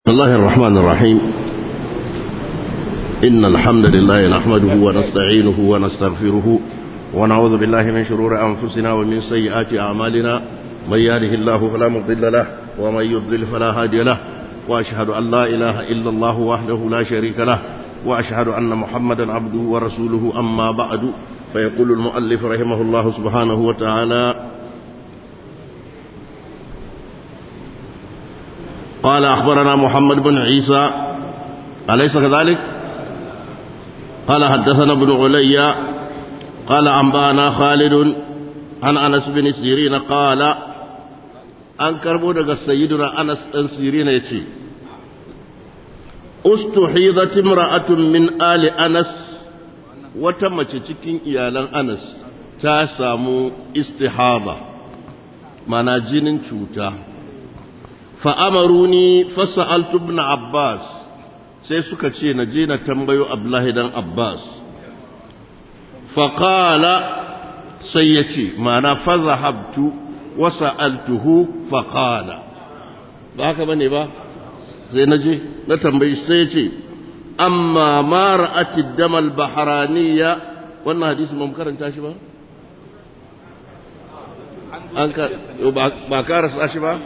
الله الرحمن الرحيم إن الحمد لله نحمده ونستعينه ونستغفره ونعوذ بالله من شرور أنفسنا ومن سيئات أعمالنا من يهده الله فلا مضل له ومن يضلل فلا هادي له وأشهد أن لا إله إلا الله وحده لا شريك له وأشهد أن محمدا عبده ورسوله أما بعد فيقول المؤلف رحمه الله سبحانه وتعالى قال أخبرنا محمد بن عيسى أليس كذلك قال حدثنا ابن علي قال أنبانا خالد عن أنس بن سيرين قال an karbo daga sayyiduna Anas dan Sirina yace ustuhidat imra'atun min ali Anas wata mace cikin iyalan Anas ta samu istihada mana jinin cuta fa amaruni fasa'altu ibn Abbas sai suka ce na je na tambayo Abdullahi dan Abbas fa qala sai yace mana fa zahabtu wasa'altuhu faqala ba haka bane ba sai naje na tambayi sai ce amma ma ra'ati damal bahraniya wannan hadisi mun karanta shi ba an ka ba karasa shi ba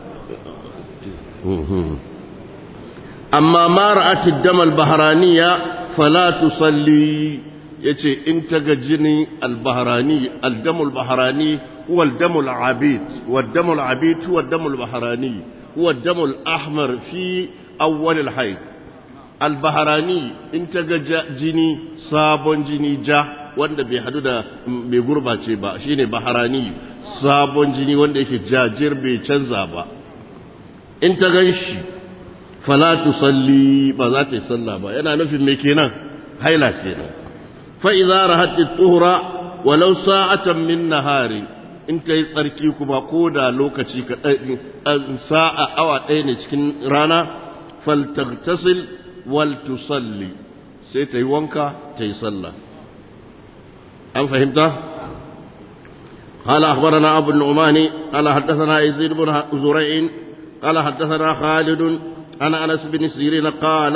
amma ma ra'ati damal bahraniya fala tusalli yace in ta ga jini al-bahrani al-damul bahrani هو الدم العبيد والدم العبيد هو الدم البحراني هو الدم الأحمر في أول الحيض البحراني انت جني صابون جني جا wanda bai hadu da bai gurbace ba shine baharani sabon jini wanda yake jajir bai canza ba in ta ganshi fala tusalli ba za ta yi sallah ba yana nufin me kenan haila kenan fa idza rahat at-tuhra walau sa'atan min nahari in ta yi tsarki kuma ko da lokaci sa'a awa ɗaya ne cikin rana faltagtasil wal tusalli sai ta yi wanka ta yi sallah an fahimta قال أخبرنا أبو النعمان قال حدثنا يزيد بن زريع قال حدثنا خالد عن أنس بن سيرين قال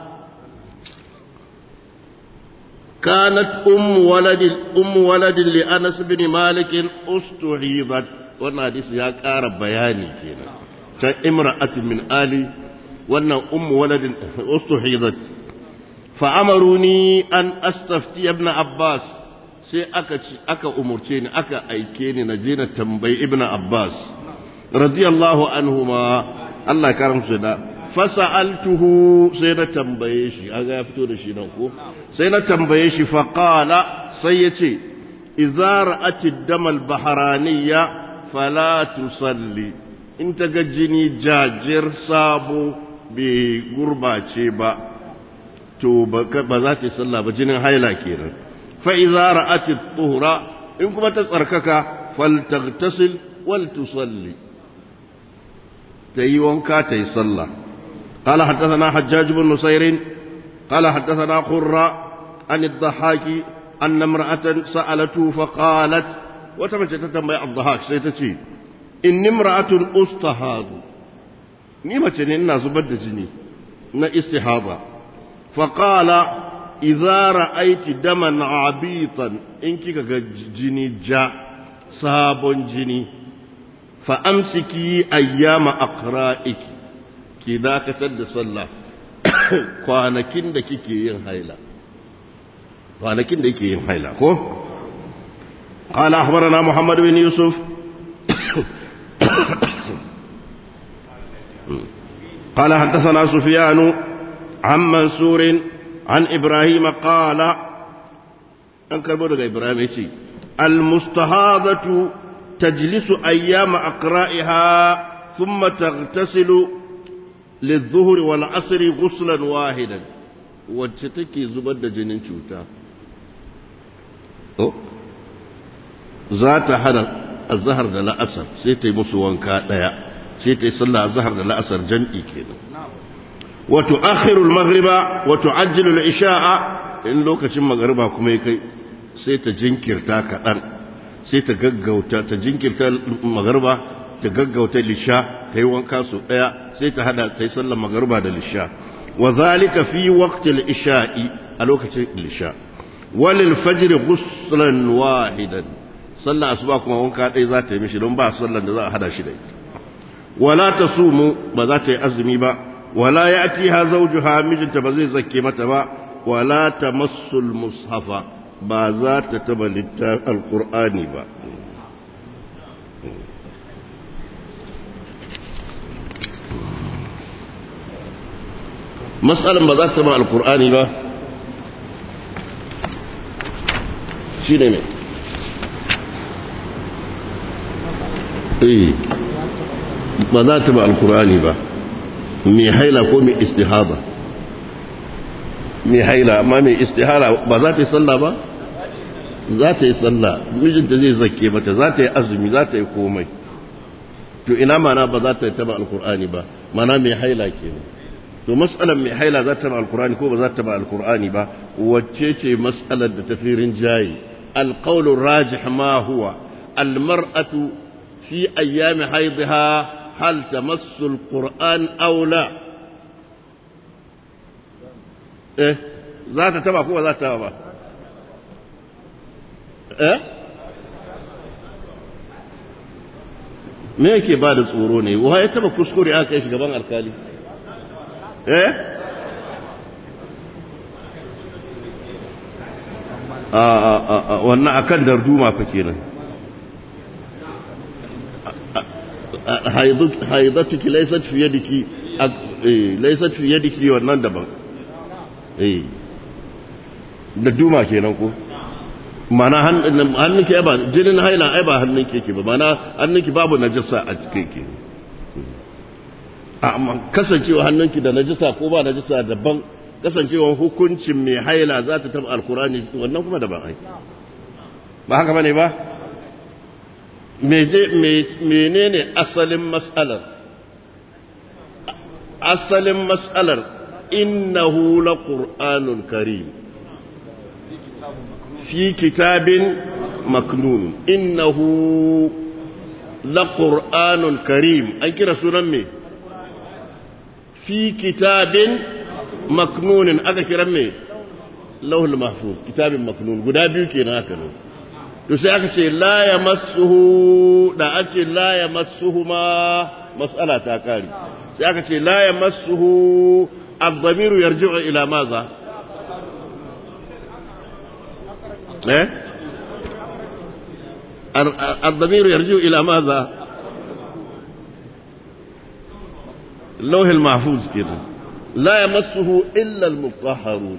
كانت أم ولد أم ولد لأنس بن مالك استعيضت وانا حديث يا قار بياني كده كان امرأة من آلي وانا أم ولد استحيضت فأمروني أن أستفتي ابن عباس sai aka ci aka umurce ni aka aike ni na je na tambayi ibn Abbas radiyallahu anhuma Allah ya karamsu da fasa'altuhu sai na tambaye shi an ya fito da shi nan ko sai na tambaye shi faqala sai ya ce idza ra'ati damal baharaniya fala tusalli in ta ga jini jajir sabo bai gurbace ba to ba za ta yi sallah ba jinin haila kenan fa idza ra'ati tuhra in kuma ta tsarkaka faltaghtasil wal tusalli ta yi wanka ta yi sallah قال حدثنا حجاج بن نصير قال حدثنا قرة عن الضحاك أن امرأة سألته فقالت وتمشى تتنبع الضحاك سيتتي إن امرأة أستهاد نيمة إنا زبد جني نا استهاضة فقال إذا رأيت دما عبيطا إنك جني جاء صاب جني فأمسكي أيام أقرائك ki dakatar da sallah kwanakin da kike yin haila kwanakin da kike yin haila ko قال أخبرنا محمد بن يوسف قال حدثنا سفيان عن منصور عن إبراهيم قال أنكر بودك إبراهيم المستهاضة تجلس أيام أقرائها ثم تغتسل للظهر والعصر غسلا واحدا wacce take zubar da jinin cuta za ta hana azhar da la'asar sai ta yi musu wanka daya sai ta yi sallah azhar da la'asar jan'i kenan wa tu'akhiru al-maghriba wa tu'ajjilu al-isha'a in lokacin magriba kuma ya kai sai ta jinkirta kadan sai ta gaggauta ta jinkirta magriba ta gaggauta lisha ta yi wanka su ɗaya sai ta hada ta yi sallar magaruba da lisha wa zalika fi waqtil isha'i a lokacin lisha walil fajr ghuslan wahidan sallar asuba kuma wanka ɗaya za ta yi mishi don ba sallar da za a hada shi da ita wala tasumu ba za ta yi azumi ba wala ya'tiha zawjuha mijinta ba zai zakke mata ba wala tamassul mushafa ba za ta taba littafin alqur'ani ba matsalan ba za ta ba alkur'ani ba shi ne mai ba za ta ba alkur'ani ba mai haila ko mai istihada mai haila amma mai istihara ba za ta yi sallah ba za ta yi sallah mijinta zai zake mata za ta yi azumi za ta yi komai to ina mana ba za ta taba alkur'ani ba mana mai haila kenan to mas'alar mai haila za ta ba alkur'ani ko ba za ta ba alkur'ani ba wacce ce mas'alar da ta firin jayi alqawlu rajih ma huwa almar'atu fi ayyami haidha hal tamassu alqur'an aw la eh za ta taba ko ba za ta taba ba eh me yake ba da tsoro ne wa ya taba kuskure aka kai shi gaban alkali eh a a a wannan akan darduma fa kenan haidatuki laysat fi yadiki laysat fi yadiki wannan daban eh darduma kenan ko mana hannunki ba jinin haila ai ba hannunki yake ba mana hannunki babu najasa a cikin ki amma kasancewa hannunki da najasa ko ba najasa daban kasancewa hukuncin mai haila za ta taba alkurani wannan kuma daban ai ba haka bane ba menene asalin mas'alar asalin mas'alar innahu laqur'anun karim في كتاب مكنون إنه لقرآن كريم أي كرا سنمي في كتاب مكنون أكا كرا مي لوح المحفوظ كتاب مكنون قد أبيو كينا هكذا to sai aka ce la ya masuhu da an ce la ya masuhu ma mas'ala ta kare sai aka ce la ya masuhu abdamiru yarji'u ila maza إيه؟ الضمير يرجع إلى ماذا اللوح المحفوظ كده لا يمسه إلا المطهرون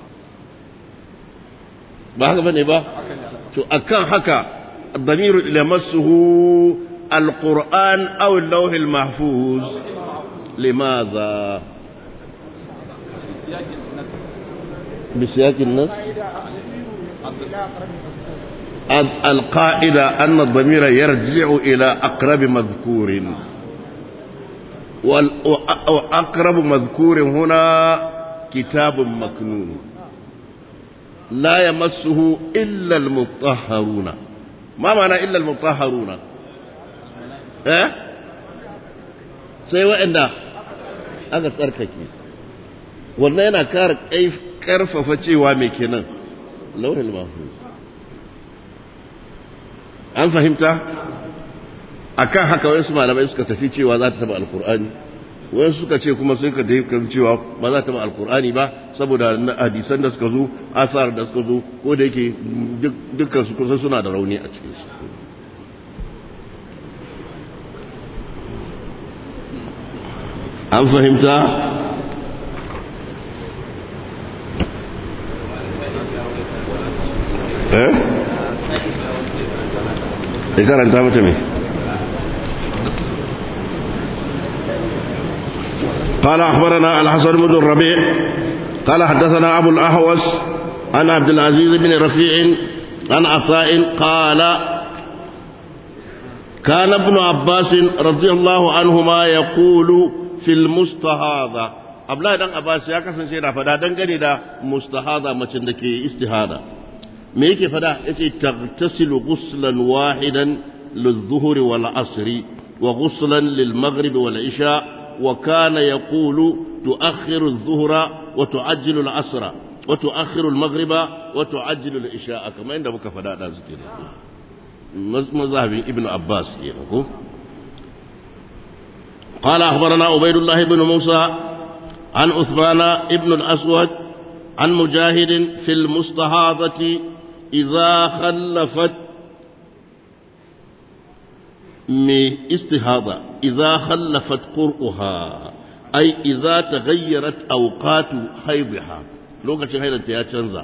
ba haka bane ba to akan haka الضمير يمسه القرآن أو اللوح المحفوظ لماذا بسياق النص القاعدة أن الضمير يرجع إلى أقرب مذكور وأقرب مذكور هنا كتاب مكنون لا يمسه إلا المطهرون ما معنى إلا المطهرون اه سيوى إن aka tsarkake wannan yana kara karfafa cewa mai kenan launin mahfuz an fahimta akan haka wasu malamai suka tafi cewa za ta taba alkur'ani wasu suka ce kuma sun ka tafi cewa ba za ta taba alkur'ani ba saboda hadisan da suka zo asar da suka zo ko da yake dukkan su kusa suna da rauni a cikin su an fahimta eh ya karanta mata mai قال أخبرنا الحسن بن الربيع قال حدثنا أبو الأهوس عن عبد العزيز بن رفيع عن عطاء قال كان ابن عباس رضي الله عنهما يقول في المستهاضة Abdullahi dan Abbas ya kasance yana fada dangane da mustahada macen da ke istihada me yake fada yace tagtasilu ghuslan wahidan lizuhri wal asri وغسلا للمغرب والعشاء وكان يقول تؤخر الظهر وتعجل العصر وتؤخر المغرب وتعجل العشاء كما عند بك فدا ذكر مذهب ابن عباس يقول قال أخبرنا عبيد الله بن موسى عن عثمان ابن الأسود عن مجاهد في المستحاضة إذا خلفت من استهاضة إذا خلفت قرؤها أي إذا تغيرت أوقات حيضها لوكا حيضة يا تنزع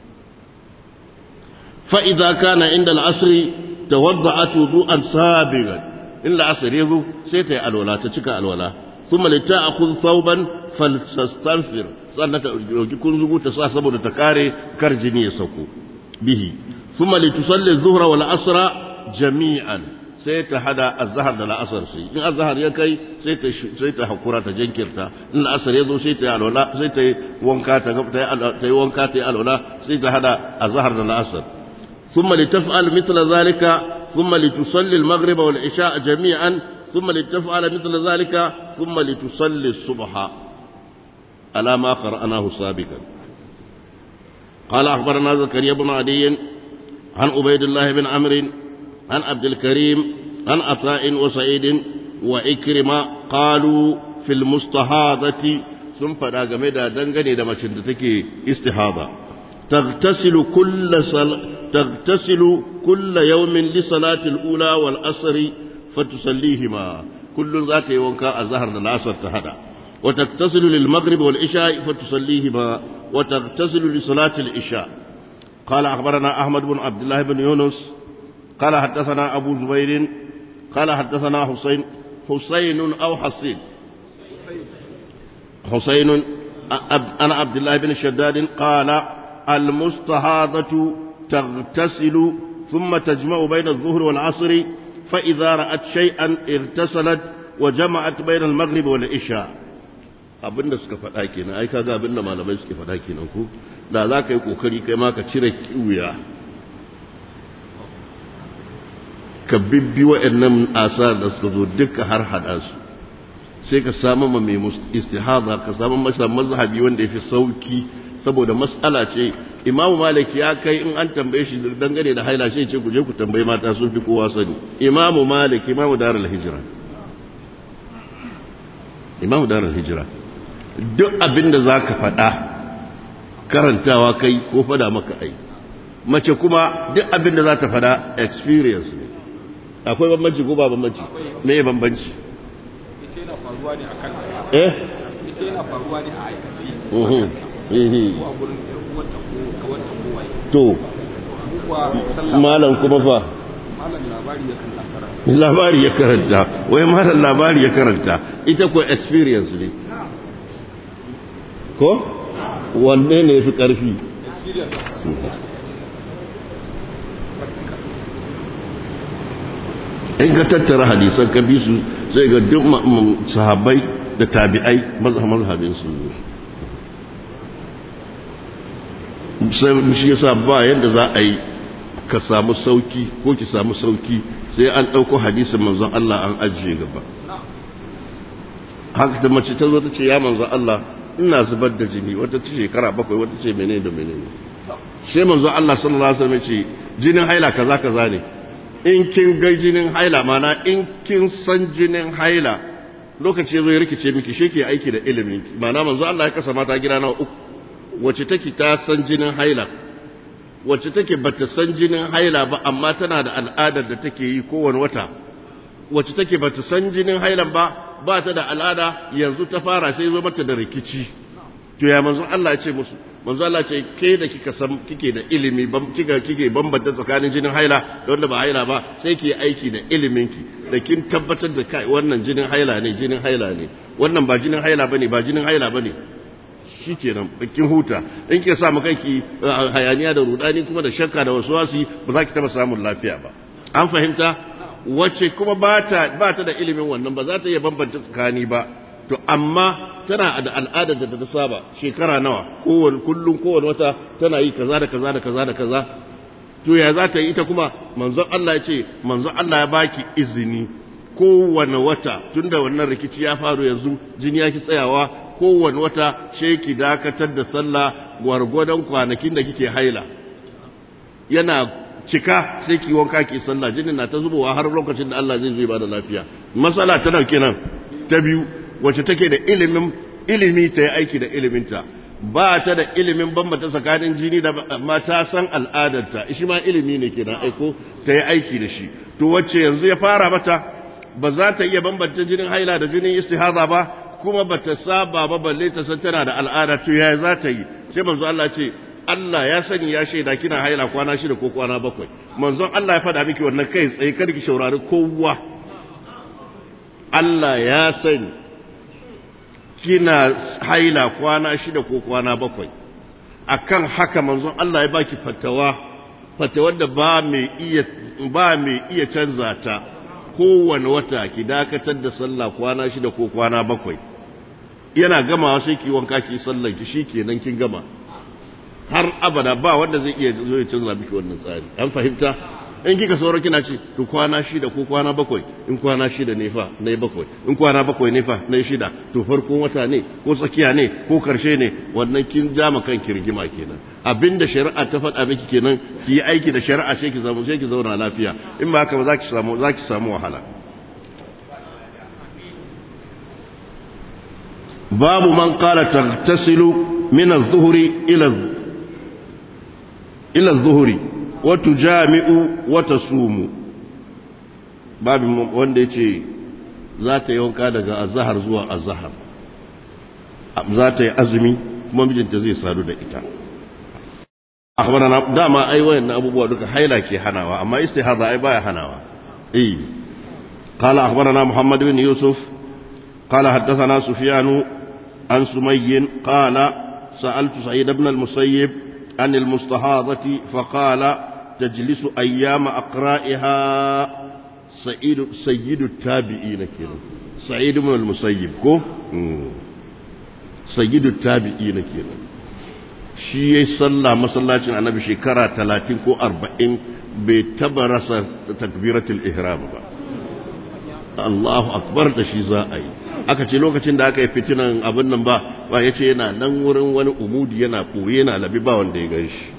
فإذا كان عند العصر توضعت وضوءا سابغا إن العصر يذو سيتي الولا تشكى الولا ثم لتأخذ ثوبا فلتستنفر sannan ta ɗauki kunzugu ta sa saboda ta kare kar jini ya sauko bihi thumma litusalli zuhra wal asra jami'an sai ta hada azhar da la'asar sai in azhar ya kai sai ta sai ta hakura ta jinkirta in la'asar ya zo sai ta yi alwala sai ta yi wanka ta ta yi wanka ta yi alwala sai ta hada azhar da la'asar thumma litaf'al mithla zalika thumma litusalli al-maghrib wal isha jami'an thumma litaf'al mithla zalika thumma litusalli as-subha على ما قرأناه سابقا قال أخبرنا زكريا بن عدي عن عبيد الله بن عمرو عن عبد الكريم عن عطاء وسعيد وإكرمة قالوا في المستحاضة ثم فدا game da dangane da macin da take istihada تغتسل كل صل... تغتسل كل يوم لصلاة الأولى والأسر فتصليهما كل ذات يومك الظهر العصر تهدى وتغتسل للمغرب والعشاء فتصليهما وتغتسل لصلاة العشاء قال أخبرنا أحمد بن عبد الله بن يونس قال حدثنا أبو زبير قال حدثنا حسين حسين أو حسين حسين أنا عبد الله بن شداد قال المستهاضة تغتسل ثم تجمع بين الظهر والعصر فإذا رأت شيئا اغتسلت وجمعت بين المغرب والعشاء abinda suka faɗa kenan ai kaga abinda malamai suke faɗa kenan ko da za ka yi kokari kai ma ka cire kiwuya ka bibbi waɗannan asar da suka zo duka har hada su sai ka samu ma mai istihada ka samu masa mazhabi wanda ya fi sauki saboda matsala ce imamu malik ya kai in an tambaye shi dangane da haila shi ce ku je ku tambayi mata sun fi kowa sani imamu malik imamu darul hijira imamu darul hijira duk abin da za ka faɗa karantawa kai ko fada maka ai mace kuma duk abin da za ta faɗa experience ne akwai bambanci ko ba bambanci me ya bambanci ita yana faruwa ne a kanta eh ita yana faruwa ne a aikaci mhm mhm ko a gurin ƴar uwanta ko kawanta ko waye to kuwa sallah malam kuma fa malam labari ya kan nasara labari ya karanta wai malam labari ya karanta ita ko experience ne ko wanne ne fi ƙarfi experience in ka tattara hadisan ka bi su sai ga duk ma- ma- sahabbai da tabi'ai mazhabin su sai shi yasa ba yadda za a yi ka samu sauki ko ki samu sauki sai an ɗauko hadisin manzon Allah an ajiye gaba haka da mace ta zo ta ce ya manzon Allah ina zubar da jini wata ce shekara bakwai wata ce menene da menene sai manzon Allah sallallahu alaihi wasallam ya ce jinin haila kaza kaza ne in kin ga jinin haila mana in kin san jinin haila lokaci zai rikice miki shi ke aiki da ilimin mana manzo Allah ya kasa mata gida na uku wacce take ta san jinin haila wacce take bata san jinin haila ba amma tana da al'adar da take yi kowane wata wacce take bata san jinin hailan ba ba ta da al'ada yanzu ta fara sai zo mata da rikici to ya manzo Allah ya ce musu manzo Allah ce ke da kika san kike da ilimi bam kika kike bambanta tsakanin jinin haila da wanda ba haila ba sai ki aiki da ilimin ki da kin tabbatar da kai wannan jinin haila ne jinin haila ne wannan ba jinin haila bane ba jinin haila bane shikenan kin huta in ke sa maka ki hayaniya da rudani kuma da shakka da waswasi ba za ki taba samun lafiya ba an fahimta wacce kuma ba ta ba ta da ilimin wannan ba za ta iya bambanta tsakani ba to amma tana da al'adar da ta saba shekara nawa kowane kullum kowane wata tana yi kaza da kaza da kaza da kaza to ya za ta yi ita kuma manzon Allah ya ce manzon Allah ya baki izini kowane wata tunda wannan rikici ya faru yanzu jini ya ki tsayawa kowane wata sai ki dakatar da sallah gwargwadon kwanakin da kike haila yana cika sai ki wanka ki sallah jinin na ta zubowa har lokacin da Allah zai zo ba da lafiya masala ta dauke nan ta biyu wacce take da ilimin ilimi ta yi aiki da iliminta ba ta da ilimin bambata tsakanin jini da mata san al'adarta shi ma ilimi ne kenan aiko ta yi aiki da shi to wacce yanzu ya fara mata ba za ta iya bambanta jinin haila da jinin istihaza ba kuma ba ta saba ba balle ta san tana da al'ada to ya za ta yi sai manzo Allah ce Allah ya sani ya shaida kina haila kwana shida ko kwana bakwai manzon Allah ya faɗa miki wannan kai tsaye kar ki shaurari kowa Allah ya sani kina haila kwana shida ko kwana bakwai akan haka manzon Allah ya baki fatawa fatawar da ba mai iya ba mai iya canza ta kowane wata ki dakatar da sallah kwana shida ko kwana bakwai yana gamawa sai ki wanka ki sallar ki shikenan kin gama har abada ba wanda zai iya zo ya canza miki wannan tsari an fahimta in kika sauro kina ce to kwana shida ko kwana bakwai in kwana shida ne fa na bakwai in kwana bakwai ne fa na shida to farkon wata ne ko tsakiya ne ko karshe ne wannan kin jama kan kirgima kenan abinda shari'a ta faɗa miki kenan ki yi aiki da shari'a sai ki samu sai ki zauna lafiya in ba haka ba za ki samu za ki samu wahala babu man qala taghtasilu min adh-dhuhri ila ila adh-dhuhri wa tujami'u wa tasumu babu wanda yace za ta yi wanka daga azhar zuwa azhar za ta yi azumi kuma mijinta zai sadu da ita akhbarana dama ai wayan abubuwa duka haila ke hanawa amma istihaza ai baya hanawa eh قال أخبرنا محمد بن يوسف قال حدثنا سفيان عن سمي قال سألت سعيد بن المسيب عن المستحاضة فقال تجلس أيام أقرائها سعيد سيد التابعين كده سعيد بن المسيب كو سيد التابعين كده shi ya salla masallacin annabi shekara talatin ko arba'in bai taba rasa takbiratul ihram ba Allahu akbar da shi za a yi aka ce lokacin da aka yi fitinan abin nan ba ba ya ce yana nan wurin wani umudi yana ɓoye yana labi ba wanda ya gan shi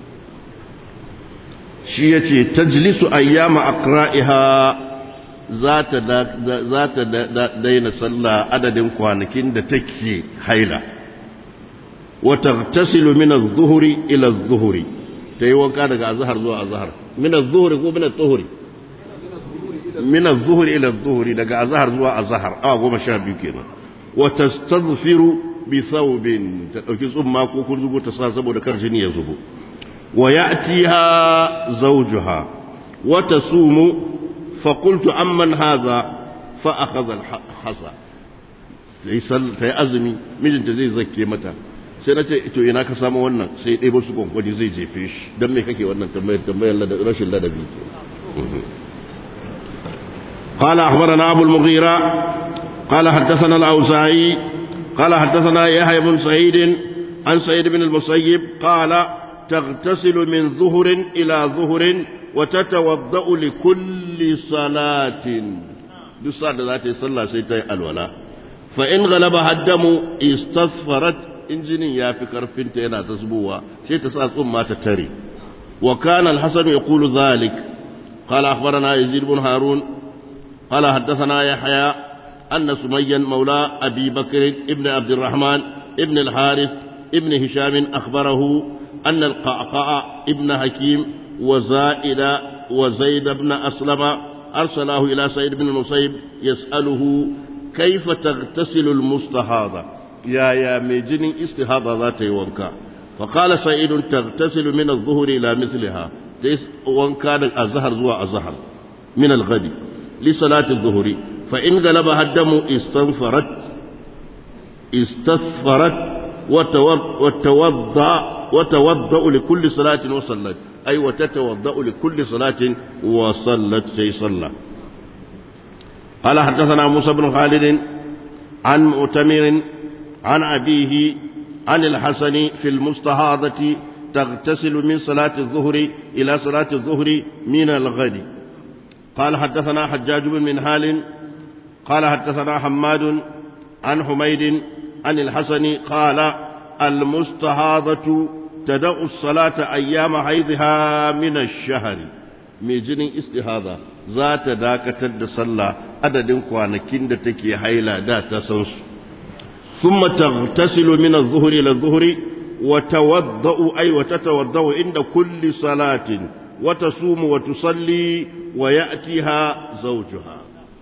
shi ya ce tajlisu ayyama akra'iha za ta daina sallah adadin kwanakin da take haila وتغتسل من الظهر إلى الظهر تيوان كان أزهر زوا أزهر من الظهر هو من الظهر من الظهر إلى الظهر دقى أزهر زوا أزهر آه وما شابه كنا وتستظفر بثوب تأكيز أمك وكل زبو تساسب ودكر جني يزبو ويأتيها زوجها وتصوم فقلت أمن هذا فأخذ الحصى ta yi azumi mijinta zai zake mata sai na ce to ina ka samu wannan sai ɗaya su kwankwani zai jefe shi don me kake wannan tambayar tambayar rashin ladabi ke قال أخبرنا أبو المغيرة قال حدثنا الأوزاعي قال حدثنا يحيى بن سعيد عن سعيد بن المسيب قال تغتسل من ظهر إلى ظهر وتتوضأ لكل صلاة دسار ذات صلى سيتي الولاء فإن غلبها الدم استصفرت injinin ya fi karfinta yana ta zubowa sai ta sa tsumma ta tare wa kana al-hasan yaqulu dhalik qala akhbarana yazid ibn harun qala haddathana yahya anna sumayyan mawla abi bakr ibn abd الرحمن ibn al-harith ibn hisham akhbarahu anna al-qaqa ibn hakim wa zaida wa zaid ibn aslama arsalahu ila sa'id ibn musayyib yas'aluhu كيف تغتسل المستحاضة يا يا ميجن استحاضة ذات وانكا فقال سعيد تغتسل من الظهر إلى مثلها وانكا الزهر زوا الزهر من الغد لصلاة الظهر فإن غلبها الدم استنفرت استصفرت وتوضأ وتوضأ لكل صلاة وصلت أي وتتوضأ لكل صلاة وصلت شيء صلى قال حدثنا موسى بن خالد عن مؤتمر عن أبيه عن الحسن في المستهاضة تغتسل من صلاة الظهر إلى صلاة الظهر من الغد قال حدثنا حجاج بن منهال قال حدثنا حماد عن حميد عن الحسن قال المستهاضة تدع الصلاة أيام حيضها من الشهر ميجن استهاضة ذات داكة الصلاة عدد كوانكين تكي حيلا دا تسنس ثم تغتسل من الظهر إلى الظهر وتوضأ أي وتتوضأ عند كل صلاة وتصوم وتصلي ويأتيها زوجها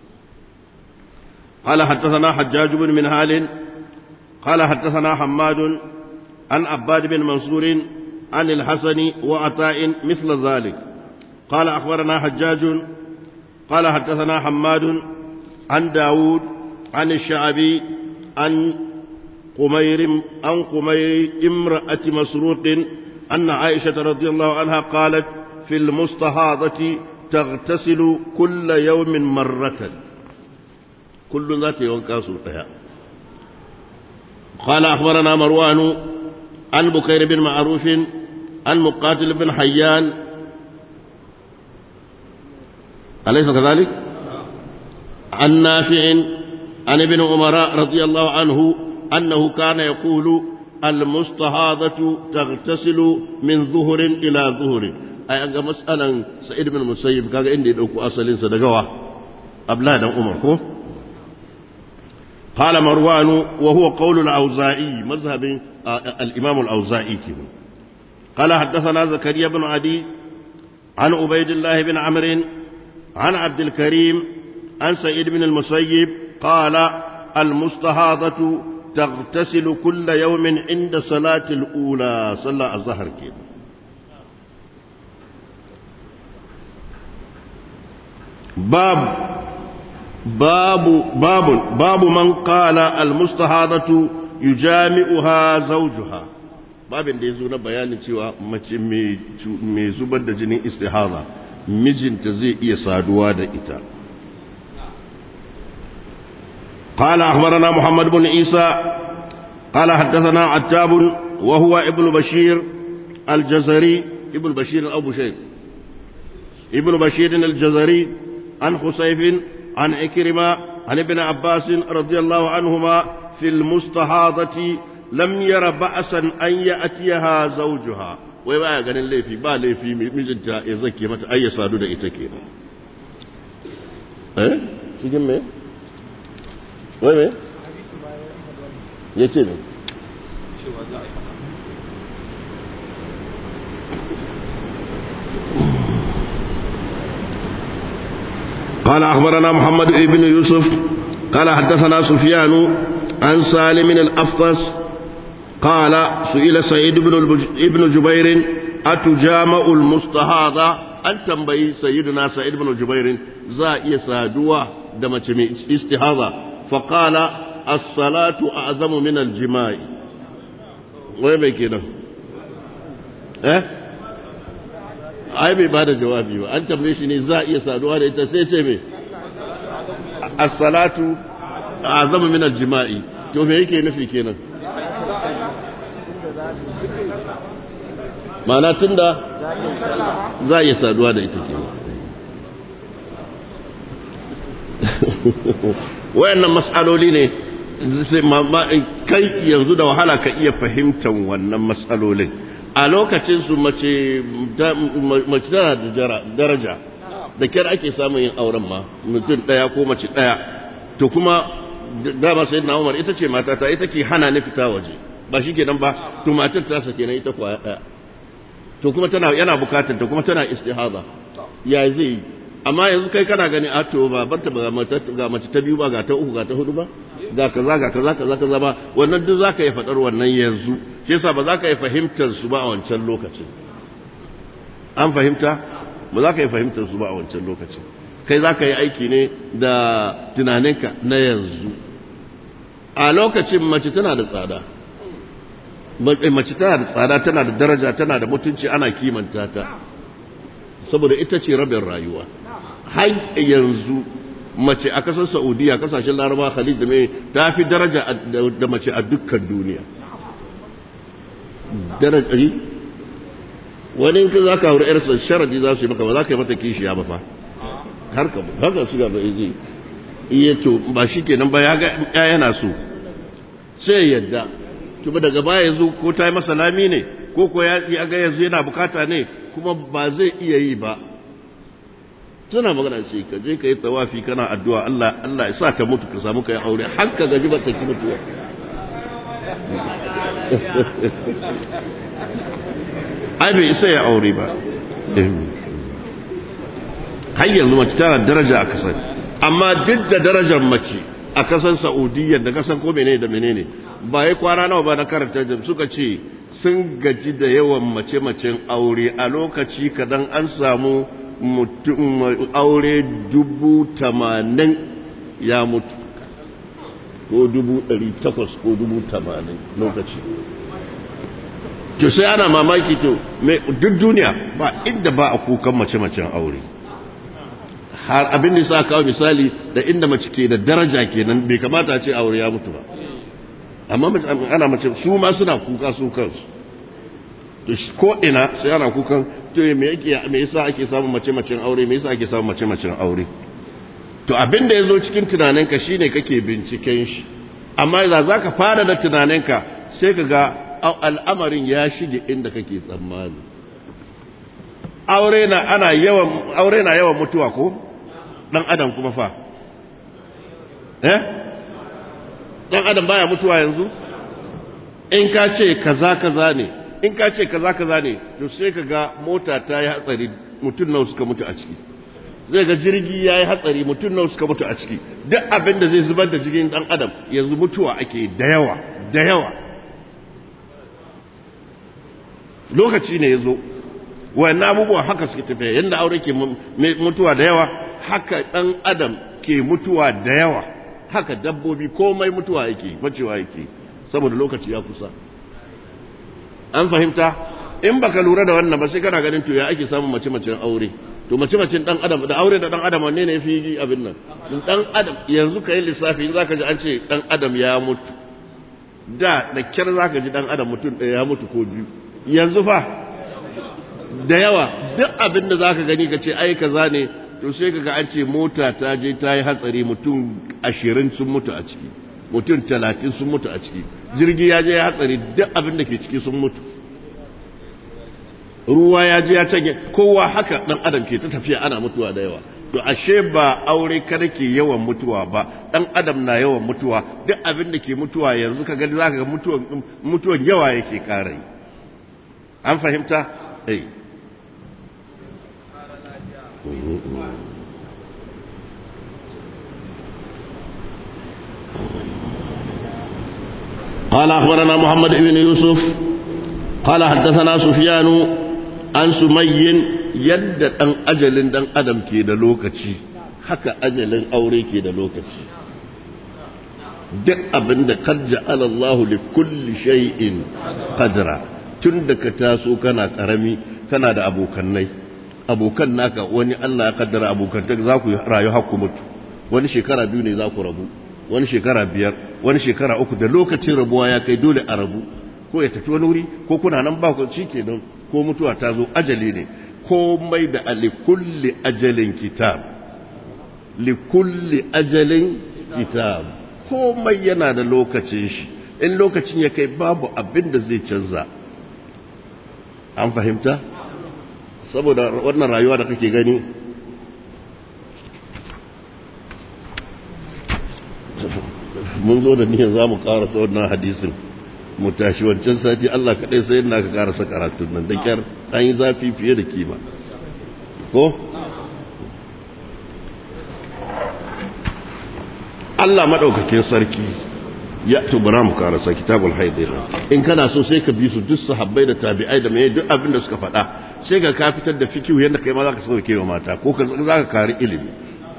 قال حدثنا حجاج بن منهال قال حدثنا حماد عن عباد بن منصور عن الحسن وعطاء مثل ذلك قال أخبرنا حجاج قال حدثنا حماد عن داود عن الشعبي عن قمير عن قمير امرأة مسروق أن عائشة رضي الله عنها قالت في المستهاضة تغتسل كل يوم مرة كل ذات يوم كاسوتها قال أخبرنا مروان عن بكير بن معروف عن مقاتل بن حيان أليس كذلك؟ عن نافع عن ابن عمر رضي الله عنه أنه كان يقول المستهاضة تغتسل من ظهر إلى ظهر أي أنك مسألة سعيد بن المسيب كان عندي دوكو أصلين صدقوا أبلاد عمر كو قال مروان وهو قول الأوزائي مذهب الإمام الأوزائي كده قال حدثنا زكريا بن عدي عن عبيد الله بن عمرو عن عبد الكريم عن سعيد بن المسيب قال المستهاضة تغتسل كل يوم عند صلاة الأولى صلى الظهر كده باب باب باب باب من قال المستهاضة يجامعها زوجها babin da ya zo na bayanin cewa mace mai zubar da jinin istihada mijinta zai iya saduwa da ita قال أخبرنا محمد بن عيسى قال حدثنا عتاب وهو ابن بشير الجزري ابن بشير أو بشير ابن بشير الجزري عن خسيف عن عكرمة عن ابن عباس رضي الله عنهما في المستحاضة لم ير بأسا أن يأتيها زوجها wai baya ganin laifi ba laifi mijinta ya zake mata ai ya sadu da ita kenan eh cikin me wai me ya ce ne قال أخبرنا محمد بن يوسف قال حدثنا سفيان عن سالم الأفطس قال سئل سعيد بن ابن جبير أتجامع المستهاضة أن تنبي سيدنا سعيد بن جبير زائي سادوا دمت استهاضة فقال الصلاة أعظم من الجماع وين بكنا eh ai bai bada jawabi ba an tambaye shi ne za a iya saduwa da ita sai ce me as-salatu azamu min al-jima'i to me yake nufi kenan ma'ana tunda za a iya saduwa da ita kenan wayannan mas'aloli ne kai yanzu da wahala ka iya fahimtar wannan mas'alolin a lokacin su mace tana da daraja da kyar ake samun yin auren ma mutum ɗaya ko mace ɗaya to kuma dama sai na umar ita ce matata ita ke hana ni fita waje ba shi kenan ba to matar ta sake na ita kwaya ɗaya to kuma tana yana bukatar ta kuma tana istihaza ya zai yi amma yanzu kai kana gani a to ba barta ba ga mace ta biyu ba ga ta uku ga ta hudu ba ga kaza ga kaza kaza kaza ba wannan duk zaka yi fadar wannan yanzu shi yasa ba za ka yi fahimtar su ba a wancan lokacin an fahimta ba za ka yi fahimtar su ba a wancan lokacin kai za ka yi aiki ne da tunaninka na yanzu a lokacin mace tana da tsada mace tana da tsada tana da daraja tana da mutunci ana kimanta ta saboda ita ce rabin rayuwa har yanzu mace a kasar saudiya kasashen laraba khalid da mai ta fi daraja da mace a dukkan duniya daraja wani in ka za ka hauri yarsa sharadi za su yi maka ba za ka yi mata kishiya ba fa har ka haka su gaba zai iya to ba shi kenan ba ya ga ya yana so sai ya yadda to ba daga baya yanzu ko ta yi masa lami ne ko ko ya ga yanzu yana bukata ne kuma ba zai iya yi ba tana magana ce ka je ka yi tawafi kana addu'a Allah Allah ya sa ta mutu ka samu kai aure har ka gaji ba ta ki mutuwa ai bai isa ya aure ba har yanzu mace tana daraja a kasar amma duk da darajar mace a kasar Saudiya da kasar ko menene da menene ba ya kwana nawa ba na karanta suka ce sun gaji da yawan mace-macen aure a lokaci kadan an samu mutum aure dubu tamanin ya mutu ko dubu ɗari takwas ko dubu tamanin lokaci to sai ana mamaki to duk duniya ba inda ba a kukan mace-macen aure har abin da sa kawo misali da inda mace ke da daraja kenan bai kamata ce aure ya mutu ba amma ana mace su ma suna kuka su kansu to ko ina sai ana kukan to me yake me yasa ake samun mace-macen aure me yasa ake samun mace-macen aure to abin da yazo cikin tunaninka shine kake binciken shi amma za zaka fara da tunaninka sai ka ga al'amarin ya shige inda kake tsammani aure na ana yawan aure na yawan mutuwa ko dan adam kuma fa eh dan adam baya mutuwa yanzu in ka ce kaza kaza ne in ka ce kaza kaza ne to sai ka ga mota ta yi hatsari mutum nawa suka mutu a ciki zai ga jirgi ya yi hatsari mutum nawa suka mutu a ciki duk abin da zai zubar da jirgin dan adam yanzu mutuwa ake da yawa da yawa lokaci ne ya zo wayannan abubuwa haka suke tafiya yadda aure ke mutuwa da yawa haka dan adam ke mutuwa da yawa haka dabbobi komai mutuwa yake macewa yake saboda lokaci ya kusa an fahimta in baka lura da wannan ba sai kana ganin to ya ake samun mace-macen aure to mace-macen dan adam da aure da dan adam wanne ne yafi abin nan dan adam yanzu kai lissafi in zaka ji an ce dan adam ya mutu da da kyar zaka ji dan adam mutum ɗaya ya mutu ko biyu yanzu fa da yawa duk abin da zaka gani ka ce ai kaza ne to sai kaga an ce mota ta je ta yi hatsari mutum ashirin sun mutu a ciki mutum talatin sun mutu a ciki jirgi ya je ya hatsari duk abin da ke ciki sun mutu ruwa ya je ya cage kowa haka dan adam ke ta tafiya ana mutuwa da yawa to ashe ba aure kada ke yawan mutuwa ba dan adam na yawan mutuwa duk abin da ke mutuwa yanzu ka gani zaka ga mutuwan mutuwan yawa yake ƙara an fahimta eh قال أخبرنا محمد بن يوسف قال حدثنا سفيان عن سمي يد أن أجل دن أدم كي لوكتي haka ajalin aure ke da lokaci duk abin da kad ja'ala Allah li kulli shay'in qadra tun da ka taso kana karami kana da abokannai abokan naka wani Allah ya kaddara abokanta za ku rayu har ku mutu wani shekara biyu ne za ku rabu wani shekara biyar wani shekara uku da lokacin rabuwa ya kai dole a rabu ko ya tafi wani wuri ko kuna nan ba ku shi kenan ko mutuwa ta zo ajali ne komai da likulli ajalin kitab likulli ajalin kitab komai yana da lokacin shi in lokacin ya kai babu abin da zai canza an fahimta saboda wannan rayuwa da kake gani mun zo da niyan za mu karasa wannan hadisin mu tashi wancan sati Allah kaɗai sai yana ka karasa karatun nan da kyar an yi zafi fiye da kima ko? Allah maɗaukakin sarki ya tubura mu karasa kitabul haidir in kana so sai ka bi su duk sahabbai da tabi'ai da mai duk abin da suka faɗa sai ka ka fitar da fikihu yadda kai ma za ka sauke wa mata ko za ka kari ilimi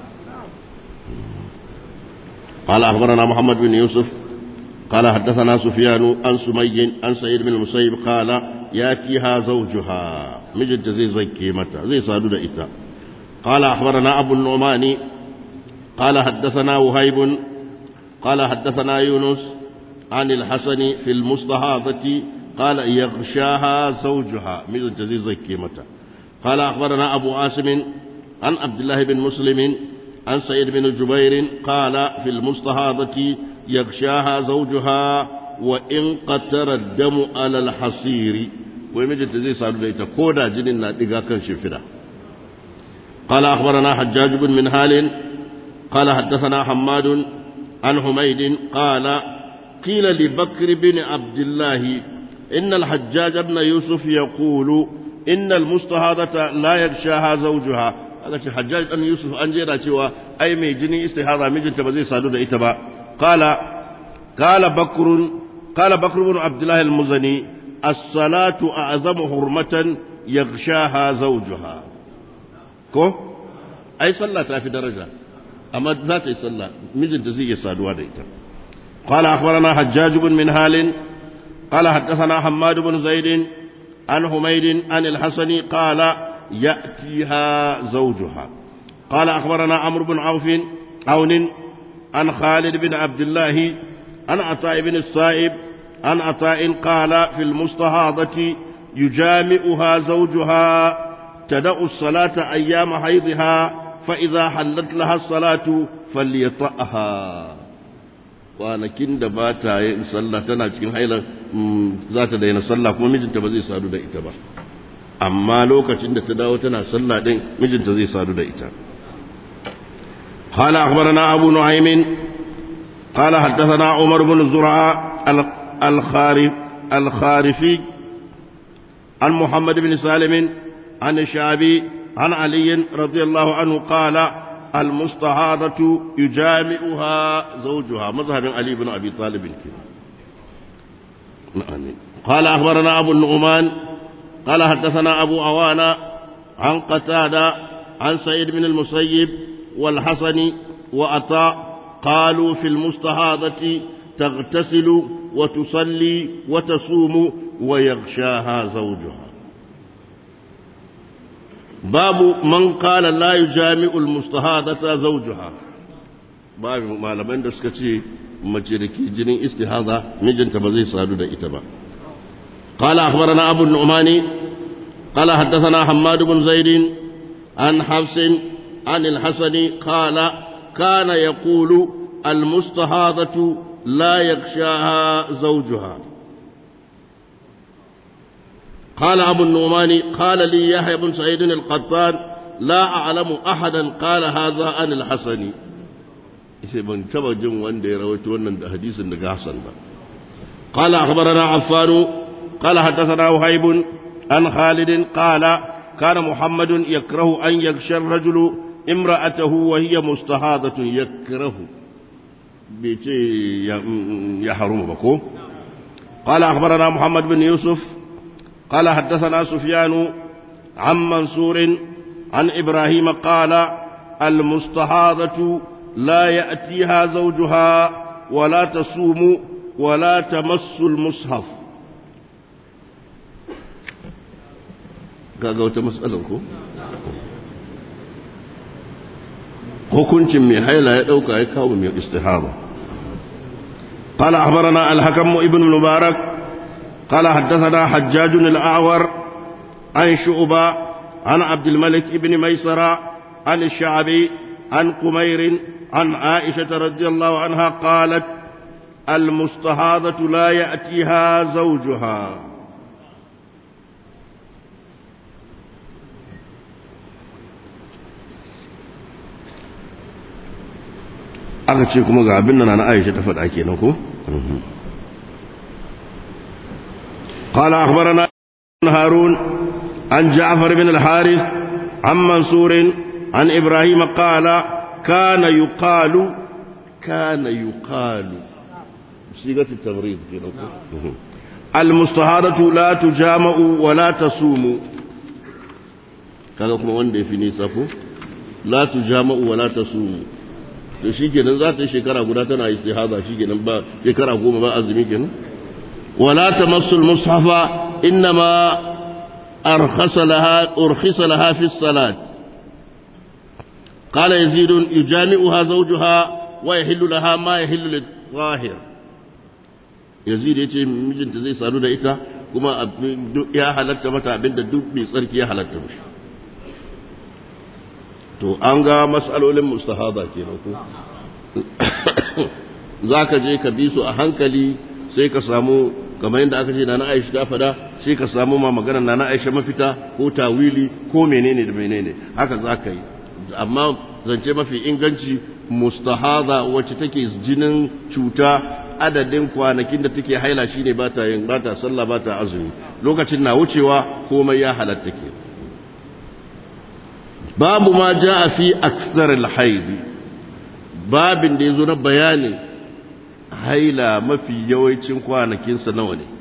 قال أخبرنا محمد بن يوسف قال حدثنا سفيان عن سمي عن سعيد بن المسيب قال ياتيها زوجها مجد زي زي كيمتا زي صادو إتا قال أخبرنا أبو النعمان قال حدثنا وهيب قال حدثنا يونس عن الحسن في المستحاضة قال يغشاها زوجها مجد زي زي كيمتا قال أخبرنا أبو عاصم عن عبد الله بن مسلم عن سعيد بن جبير قال في المستهاضة يغشاها زوجها وإن قتر الدم على الحصير ويمجد زي سعد ليتا كودا جنين نادقا كان شفرا قال أخبرنا حجاج بن منهال قال حدثنا حماد عن حميد قال قيل لبكر بن عبد الله إن الحجاج بن يوسف يقول إن المستهاضة لا يغشاها زوجها aka ce hajjaj dan yusuf an jera cewa ai mai jini istihara mijinta ba zai sadu da ita ba qala qala bakrun qala bakr ibn abdullah al-muzani as-salatu a'zamu hurmatan yaghshaha zawjuha ko ai sallah ta fi daraja amma za ta yi sallah mijinta zai iya saduwa da ita قال أخبرنا حجاج بن منهال قال حدثنا حماد بن زيد عن حميد عن الحسن قال يأتيها زوجها قال أخبرنا عمرو بن عوف عون عن خالد بن عبد الله عن عطاء بن الصائب عن عطاء قال في المستهاضة يجامئها زوجها تدع الصلاة أيام حيضها فإذا حلت لها الصلاة فليطأها kwanakin da ba ta yin sallah tana cikin haila za ta daina sallah kuma mijinta ba zai sadu da ita ba amma lokacin da ta dawo tana sallah din mijinta zai sadu da ita قال أخبرنا أبو نعيم قال حدثنا عمر بن زرعة الخارف الخارفي عن محمد بن سالم عن الشعبي عن علي رضي الله عنه قال المستعاضة يجامئها زوجها مذهب علي بن أبي طالب كده قال أخبرنا أبو النعمان قال حدثنا أبو عوانة عن قتادة عن سعيد بن المسيب والحسن وأطاء قالوا في المستهاضة تغتسل وتصلي وتصوم ويغشاها زوجها باب من قال لا يجامع المستهاضة زوجها باب ما لمن دسكتي مجركي جنين استهاضة مجن تبزي سادو دا إتبا قال أخبرنا أبو النعمان قال حدثنا حماد بن زيد عن حفص عن الحسن قال كان يقول المستهاضة لا يغشاها زوجها قال أبو النعمان قال لي يحيى بن سعيد القطان لا أعلم أحدا قال هذا عن الحسن sai ban taba jin wanda ya rawaito wannan da hadisin daga Hassan ba قال أخبرنا عفان قال حدثنا وهيب عن خالد قال كان محمد يكره أن يغشى الرجل امرأته وهي مستهاضة يكره بيتي يحرم بكو قال أخبرنا محمد بن يوسف قال حدثنا سفيان عن منصور عن إبراهيم قال المستحاضة لا يأتيها زوجها ولا تصوم ولا تمس المصحف kaga wata matsalar ko hukuncin mai haila ya dauka ya kawo mai istihaba قال أخبرنا الحكم ابن المبارك قال حدثنا حجاج الأعور عن شعبة عن عبد الملك بن ميسرة عن الشعبي عن قمير عن عائشة رضي الله عنها قالت المستهاضة لا يأتيها زوجها aka ce kuma ga abin nan na Aisha ta faɗa kenan ko قال أخبرنا هارون عن جعفر بن الحارث عن منصور عن إبراهيم قال كان يقال كان يقال صيغة التمريض المستهارة لا تجامع ولا تصوم kaga kuma wanda ya fi nisa ko la tujama'u wa la tasumu to shikenan za ta yi shekara guda tana istihaza shikenan ba shekara goma ba azumi kenan wala tamassul mushafa innama arkhasa laha urkhisa laha fi salat قال يزيد يجامعها زوجها ويحل لها ما يحل للظاهر يزيد yace mijinta zai sadu da ita kuma ya halatta mata abinda duk mai tsarki ya halatta mishi to an ga matsalolin mustahada kenan ko za ka je ka bi su a hankali sai ka samu kamar yadda aka ce na na aisha ta fada sai ka samu ma magana na na aisha mafita ko tawili ko menene da menene haka za ka yi amma zance mafi inganci mustahada wacce take jinin cuta adadin kwanakin da take haila shine ba ta yin ba ta sallah ba ta azumi lokacin na wucewa komai ya halatta ke babu ma jaa fi aksar al-haid babin da yazo na bayani haila mafi yawancin kwanakin sa nawa ne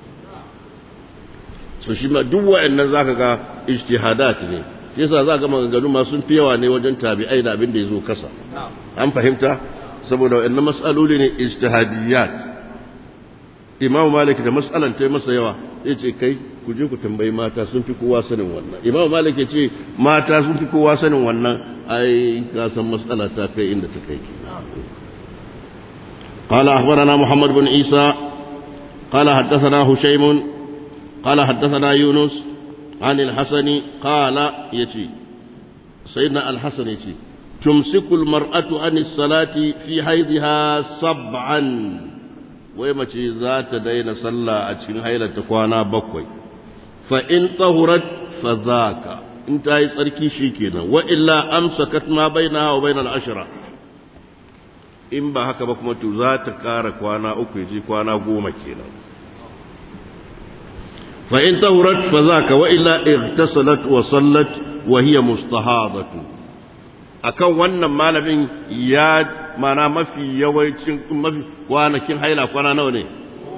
so shi ma duk wa'annan zaka ga ijtihadat ne shi yasa za ga maganganu ma sun fi yawa ne wajen tabi'ai da abin da yazo kasa an fahimta saboda wa'annan mas'aloli ne ijtihadiyat Imam Malik da mas'alan ta masa yawa yace kai ku je ku tambayi mata sun fi kowa sanin wannan Imam Malik yace mata sun fi kowa sanin wannan ai ka san mas'ala ta kai inda ta kai قال أخبرنا محمد بن عيسى قال حدثنا هشيم قال حدثنا يونس عن الحسن قال يتي سيدنا الحسن يتي تمسك المرأة عن الصلاة في حيضها سبعا ويما ذات دين صلى أتشين حيلة تكوانا بكوي فإن طهرت فذاك انت هاي صركي شيكينا وإلا أمسكت ما بينها وبين العشرة in ba haka ba kuma to za ta kara kwana uku ya kwana goma kenan fa in tahurat fa zaka wa illa igtasalat wa sallat wa hiya mustahadatu akan wannan malamin ya mana mafi yawancin mafi kwanakin haila kwana nawa ne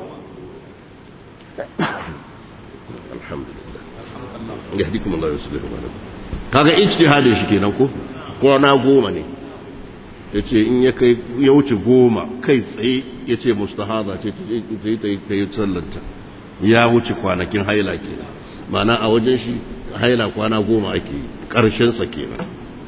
alhamdulillah yahdikum Allah yuslihu balakum kaga ijtihadin shi kenan ko kwana goma ne yace in ya kai ya wuce goma kai tsaye yace mustahada ce ta yi ta yi sallanta ya wuce kwanakin haila kenan mana a wajen shi haila kwana goma ake karshen sa kenan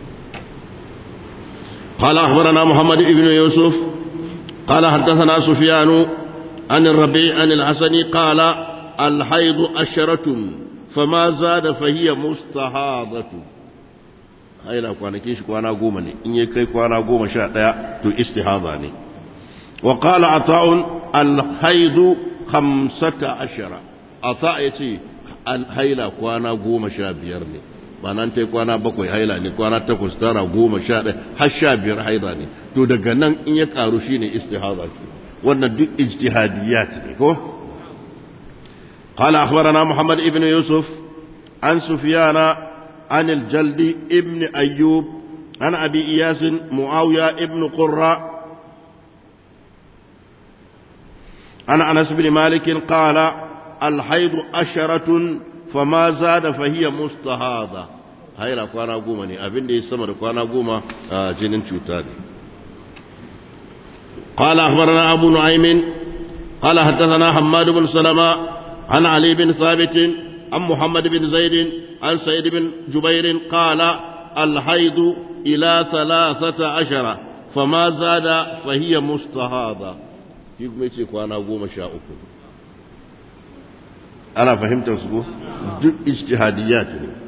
قال أخبرنا محمد بن يوسف قال حدثنا سفيان عن الربيع عن الحسن قال الحيض أشرة فما زاد فهي مستحاضة haila kwanakin shi kwana goma ne in ya kai kwana goma sha ɗaya to istihada ne wa qala ata'un al-haidu khamsata ashara ata yace haila kwana goma sha biyar ne ba nan ta kwana bakwai haila ne kwana takwas tara goma sha ɗaya har sha biyar haila ne to daga nan in ya karu shine istihada ke wannan duk ijtihadiyat ne ko قال أخبرنا محمد ابن يوسف عن سفيان عن الجلد ابن أيوب عن أبي إياس معاوية ابن قرة عن أنس بن مالك قال الحيض أشرة فما زاد فهي مستهاضة هاي لا كوانا قوما ني أبن دي سمر كوانا قوما آه جنين شوتاني قال أخبرنا أبو نعيم قال حدثنا حماد بن سلمة عن علي بن ثابت عن محمد بن زيد عن سيد بن جبير قال الحيض إلى ثلاثة عشر فما زاد فهي مستهاضة يقوم يتي كوانا قوم شاء أنا فهمت أسبوع دق اجتهاديات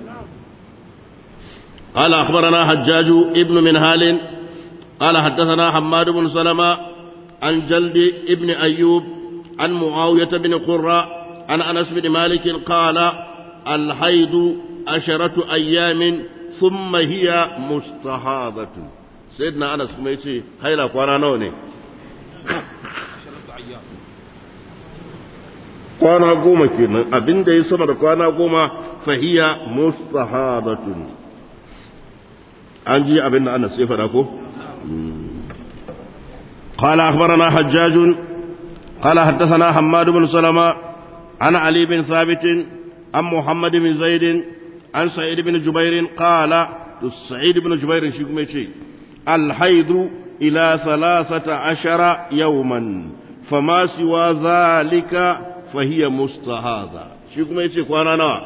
قال أخبرنا حجاج ابن منهال قال حدثنا حماد بن سلمة عن جلد ابن أيوب عن معاوية بن قرة عن أنس بن مالك قال الحيض عشرة أيام ثم هي مستحاضة سيدنا أنس ما يتي هيلا قوانا نوني kwana goma kenan abin da ya sama da kwana goma fahiya mustahadatun an ji abin da ana sai fada ko قال أخبرنا حجاج قال حدثنا حماد بن سلمة عن علي بن ثابت عن محمد بن زيد عن سعيد بن جبير قال سعيد بن جبير شكم شيء الحيض إلى ثلاثة عشر يوما فما سوى ذلك فهي مستهاضة شكم شيء قوانا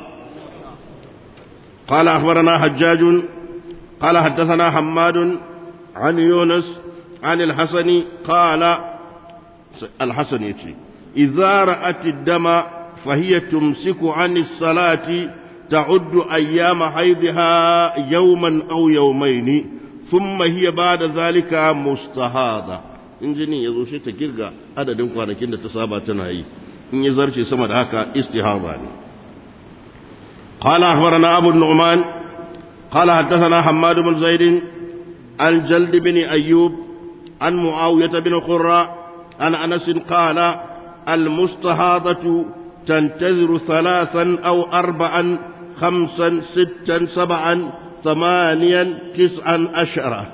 قال أخبرنا حجاج قال حدثنا حماد عن يونس عن الحسن قال الحسن يتي إذا رأت الدم فهي تمسك عن الصلاة تعد أيام حيضها يوما أو يومين ثم هي بعد ذلك مستهاضة in jinin ya zo shi ta girga adadin kwanakin da ta saba tana yi in ya zarce sama da haka istihaba ne قال أخبرنا أبو النعمان قال حدثنا حماد بن زيد عن جلد بن أيوب عن معاوية بن قرة عن أنس قال المستهاضة تنتظر ثلاثا أو أربعا خمسا ستا سبعا ثمانيا تسعا عشرا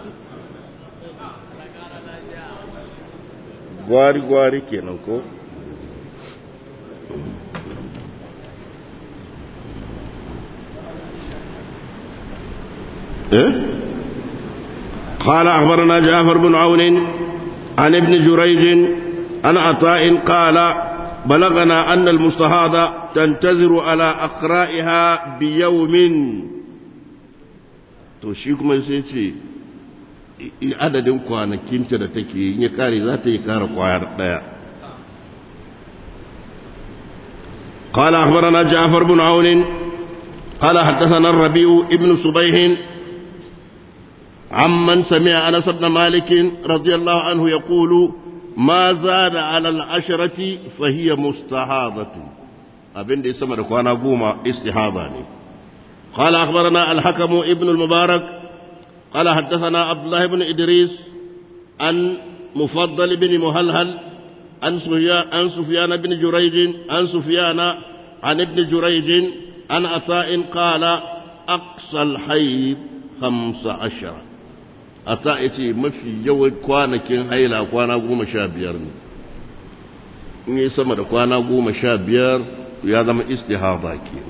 gwari gwari kenan ko eh قال أخبرنا جعفر بن عون عن ابن جريج عن عطاء قال بلغنا أن المستهاضة تنتظر على أقرائها بيوم to shi kuma sai ce adadin kwanakinta da take in ya kare za ta yi kara kwayar daya قال أخبرنا جعفر بن عون قال حدثنا الربيع ابن صبيح عمن سمع أنس بن مالك رضي الله عنه يقول ما زاد على العشرة فهي مستحاضة أبن دي سمر كوانا قوما استحاضة قال أخبرنا الحكم ابن المبارك قال حدثنا عبد الله بن إدريس عن مفضل بن مهلهل عن سفيان, عن سفيان بن جريج عن سفيان عن ابن جريج عن عطاء قال أقصى الحيض خمس عشر عطاء يتي مفي يوم كوانا كين هيلا كوانا قوم شابير in yi sama da kwana goma sha biyar ya zama istihada ke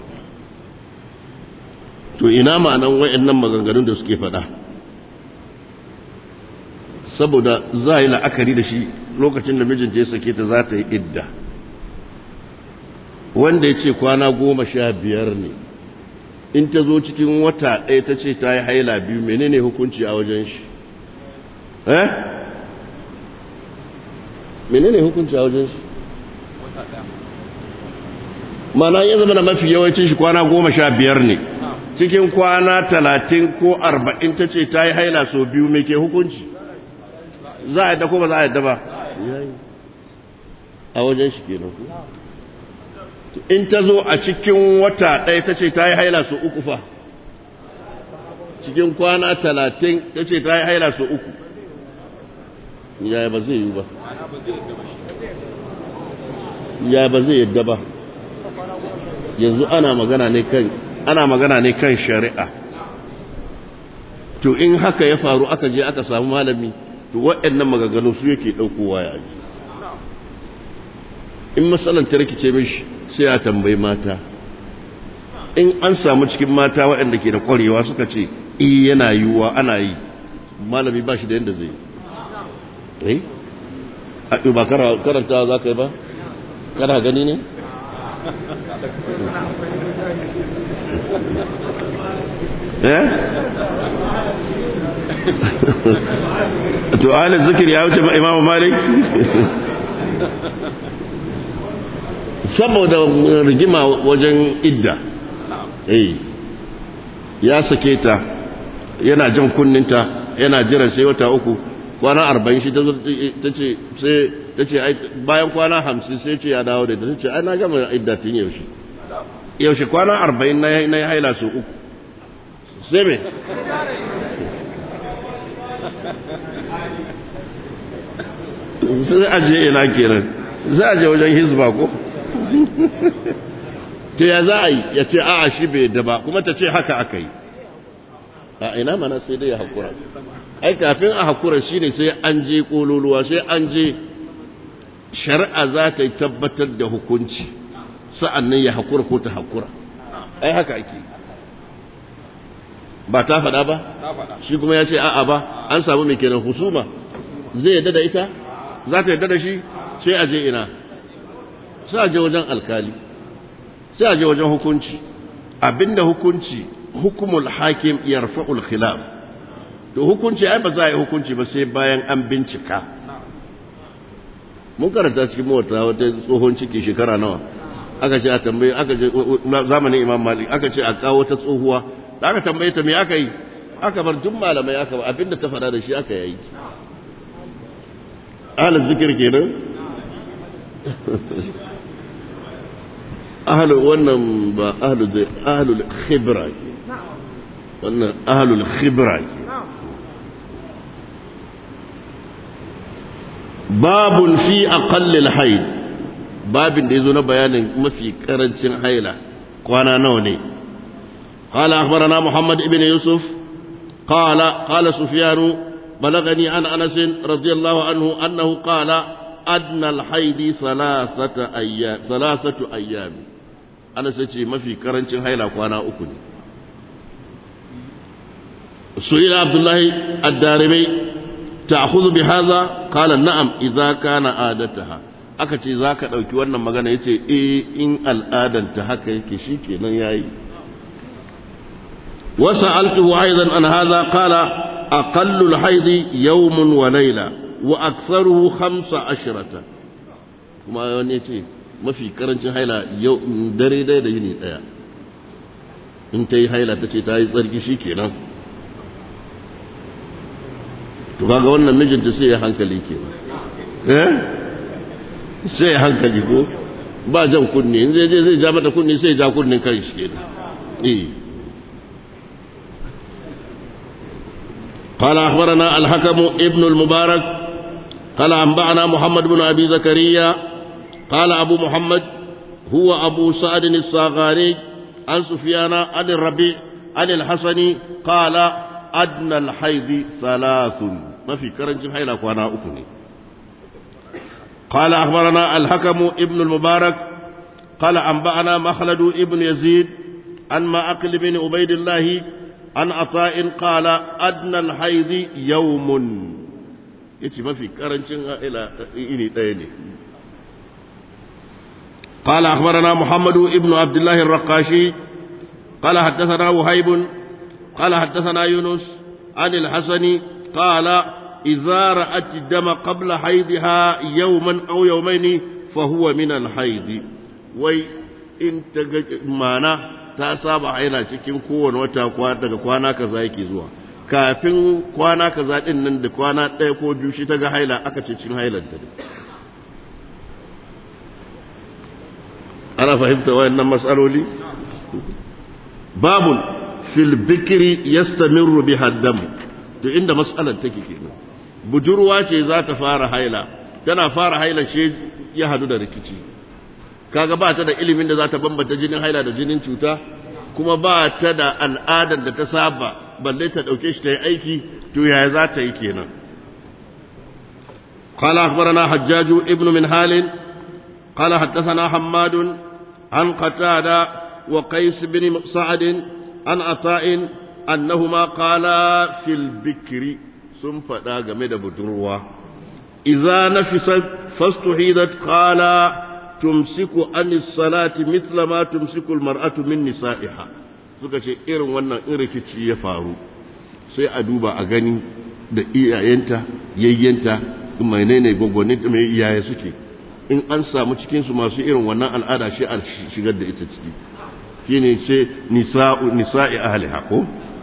to ina ma'anan wa'annan maganganun da suke faɗa saboda za a yi la'akari da shi lokacin da mijinta ya sake ta za ta yi idda wanda ya ce kwana goma sha biyar ne in ta zo cikin wata ɗaya ta ce ta yi haila biyu menene hukunci a wajen shi eh menene hukunci a wajen shi mana ya zama da mafi yawancin shi kwana goma sha biyar ne cikin kwana talatin ko arba'in ta ce ta yi haila sau biyu mai ke hukunci za a yadda ko ba za a yadda ba a wajen shi kenan ku in ta zo a cikin wata ɗaya ta ce ta yi haila sau uku fa cikin kwana talatin ta ce ta yi haila sau uku yaya ba zai yi ba yaya ba zai yadda ba yanzu ana magana ne kan ana magana ne kan shari'a to in haka ya faru aka je aka samu malami to waɗannan maganganu su yake ɗaukowa ya ji in matsalan ta rikice mishi sai a tambayi mata in an samu cikin mata waɗanda ke da ƙwarewa suka ce iya yana yiwuwa ana yi malami ba shi da yadda zai yi eh ba karanta za ka yi ba kana gani ne eh to alin zikir ya wuce imamu malik saboda rigima wajen idda eh ya sake ta yana jan kunninta yana jiran sai wata uku kwana arba'in shi ta ce sai ta ce bayan kwana hamsin sai ce ya dawo da ta ce ai na gama idda tun yaushe yaushe kwana arba'in na yi haila su uku sai me sai aje ina kenan za a je wajen hizba ko ta ya za a yi ya ce a'a shi bai da ba kuma ta ce haka aka yi a ina mana sai dai ya haƙura ai kafin a haƙura shi ne sai an je ƙololuwa sai an je shari'a za ta yi tabbatar da hukunci sa'an nan ya haƙura ko ta haƙura ai haka ake ba ta faɗa ba shi kuma ya ce a'a ba an samu mai kenan husuma zai yadda da ita za ta yadda da shi sai a je ina sai a je wajen alkali sai a je wajen hukunci abinda hukunci hukumul hakim yarfa'ul khilaf to hukunci ai ba za a yi hukunci ba sai bayan an bincika mun karanta cikin mawata wata tsohon ciki shekara nawa aka ce a tambaye aka je zamanin imam malik aka ce a kawo ta tsohuwa da aka tambaye ta me aka yi aka bar duk malamai aka ba abinda ta faɗa da shi aka yi ahalin zikir kenan ahalu wannan ba ahalu zai ahalul khibra ke wannan ahalul khibra ke babun fi aqallil haid babin da yazo na bayanin mafi karancin haila kwana nawa ne قال أخبرنا محمد بن يوسف قال قال سفيان بلغني عن أنس رضي الله عنه أنه قال أدنى الحيض ثلاثة أيام ثلاثة أيام أنا سيتي ما في كرنش هيلا وأنا أكل سئل عبد الله الدارمي تأخذ بهذا قال نعم إذا كان عادتها aka ce za ka ɗauki wannan magana ya ce e in al'adanta haka yake shi kenan ya yi wasu altuhu aizan an haza kala aqallul haidi yawmun wa laila wa aktharuhu khamsa ashrata kuma wani ya ce mafi karancin haila yau dare dai da yini daya in ta yi haila ta ce ta yi tsarki shi kenan to kaga wannan mijinta sai ya hankali kenan eh sai hankali ko ba jan kunne in zai je zai ja mata kunne sai ja kunnen kan shi kenan eh قال أخبرنا الحكم ابن المبارك قال أنبأنا محمد بن أبي زكريا قال أبو محمد هو أبو سعد الصاغاني عن سفيان عن الربيع عن الحسن قال أدنى الحيض ثلاث ما في كرنج حيلة وأنا أكني قال أخبرنا الحكم ابن المبارك قال أنبأنا مخلد ابن يزيد عن معقل بن عبيد الله عن عطاء قال أدنى الحيض يوم يتي ما في كرنشن إلى إني تاني قال أخبرنا محمد ابن عبد الله الرقاشي قال حدثنا وهيب قال حدثنا يونس عن الحسن قال إذا رأت الدم قبل حيضها يوما أو يومين فهو من الحيض وي إن مانا ta saba haila cikin kowane wata daga kwana kaza yake zuwa kafin kwana kaza din nan da kwana ɗaya ko biyu shi ta ga haila aka ce cin hailar ta ana fahimta wayannan matsaloli babun fil bikri yastamiru biha damu to inda matsalar take kenan budurwa ce za ta fara haila tana fara haila ce ya hadu da rikici kaga ba ta da ilimin da za ta bambanta jinin haila da jinin cuta kuma ba ta da al'adar da ta saba balle ta dauke shi ta yi aiki to yaya za ta yi kenan قال أخبرنا حجاج ابن من هال قال حدثنا حماد عن قتادة وقيس بن سعد عن عطاء أنهما قالا في البكر sun faɗa game da budurwa iza nafisat fastuhidat qala tumsiku anis salati mithla ma tumsiku almar'atu min nisa'iha suka ce irin wannan in rikici ya faru sai a duba a gani da iyayenta yayyenta menene gwagwanin mai iyaye suke in an samu cikin su masu irin wannan al'ada shi a shigar da ita ciki shine ce nisa'u nisa'i ahliha ko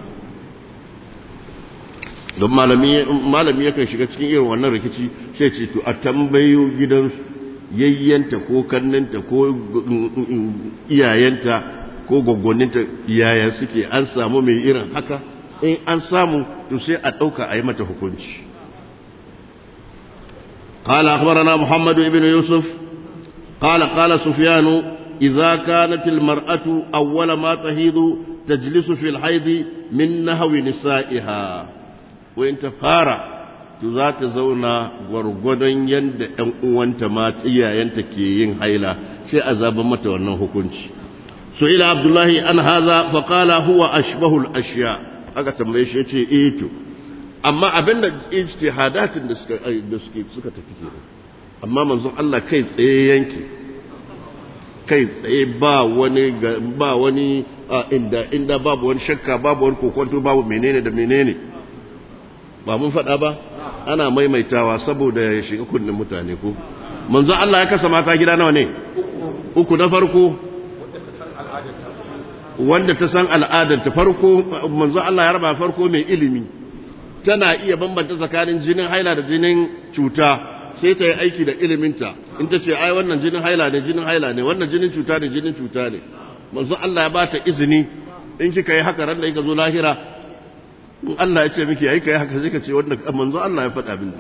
don malami yakan shiga cikin irin wannan rikici sai ce to a tambayo gidansu yayyanta ko kannanta ko iyayenta ko gwaggwaninta yaya suke an samu mai irin haka in an samu to sai a ɗauka a yi mata hukunci قال أخبرنا محمد بن يوسف قال قال سفيان إذا كانت المرأة أول ما تهيض تجلس في الحيض من نهو نسائها wayin ta fara to za ta zauna gwargwadon yadda ‘yan uwanta ma iyayenta ke yin haila sai a zaba mata wannan hukunci so ila abdullahi an haza faƙala huwa ashbahul ashiya aka tambaye shi ce eh to amma abin da ijtihadatin da suka da suke suka tafi kenan amma manzon Allah kai tsaye yanke kai tsaye ba wani ba wani inda inda babu wani shakka babu wani kokonto babu menene da menene ba mun faɗa ba ana maimaitawa saboda ya shiga kunnen mutane ko manzo Allah ya kasa mata gida nawa ne uku na farko wanda ta san al'adarta farko manzo Allah ya raba farko mai ilimi tana iya bambanta tsakanin jinin haila da jinin cuta sai ta yi aiki da iliminta in ta ce ai wannan jinin haila ne jinin haila ne wannan jinin cuta ne jinin cuta ne manzo Allah ya bata izini in kika yi haka ran da kika zo lahira in Allah ya ce miki ai kai haka sai ka ce wannan manzo Allah ya faɗa min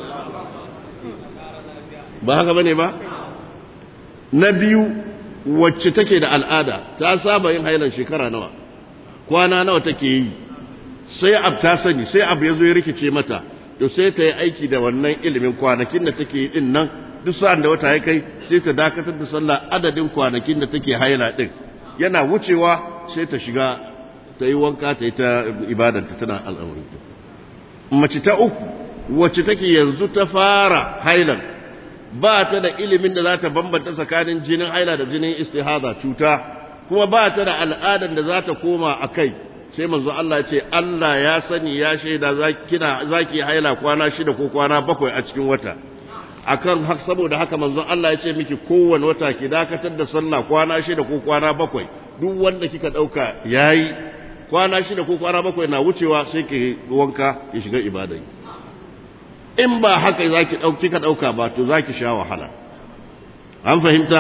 ba haka bane ba na biyu wacce take da al'ada ta saba yin hailan shekara nawa kwana nawa take yi sai ab ta sani sai abu ya zo ya rikice mata to sai ta yi aiki da wannan ilimin kwanakin da take yi din nan duk sa'an da wata ya kai sai ta dakatar da sallah adadin kwanakin da take haila din yana wucewa sai ta shiga ta yi wanka ta yi ta ibadanta tana al'amari mace ta uku wacce take yanzu ta fara hailan ba ta da ilimin da za ta bambanta tsakanin jinin haila da jinin istihada cuta kuma ba ta da al'adar da za ta koma a kai sai manzo Allah ya ce Allah ya sani ya shaida kina zaki haila kwana shida ko kwana bakwai a cikin wata akan hak saboda haka manzo Allah ya ce miki kowanne wata ki dakatar da sallah kwana shida ko kwana bakwai duk wanda kika dauka yayi kwana shida ko kwana bakwai na wucewa sai ki wanka ki shiga ibada in ba haka zaki dauki kika dauka ba to zaki sha wahala an fahimta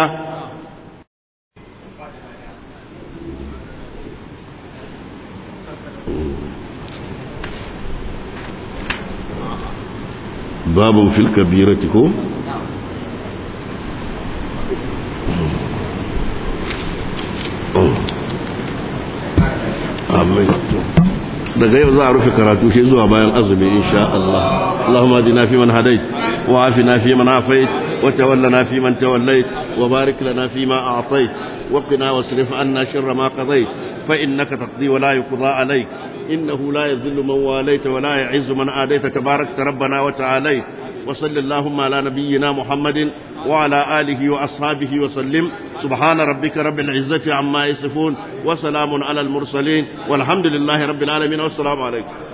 باب في الكبيرة كو amin daga yau za a rufe karatu shi zuwa bayan azumi insha Allah Allahumma adina fi man hadait wa afina fi man afait wa tawallana fi man tawallait wa barik lana fi ma a'tait wa qina wasrif anna sharra ma qadait fa innaka taqdi wa la yuqda alayk إنه لا يذل من واليت ولا يعز من آديت تبارك ربنا وتعالى وصل اللهم على نبينا محمد وعلى آله وأصحابه وسلم سبحان ربك رب العزة عما يصفون وسلام على المرسلين والحمد لله رب العالمين والسلام عليكم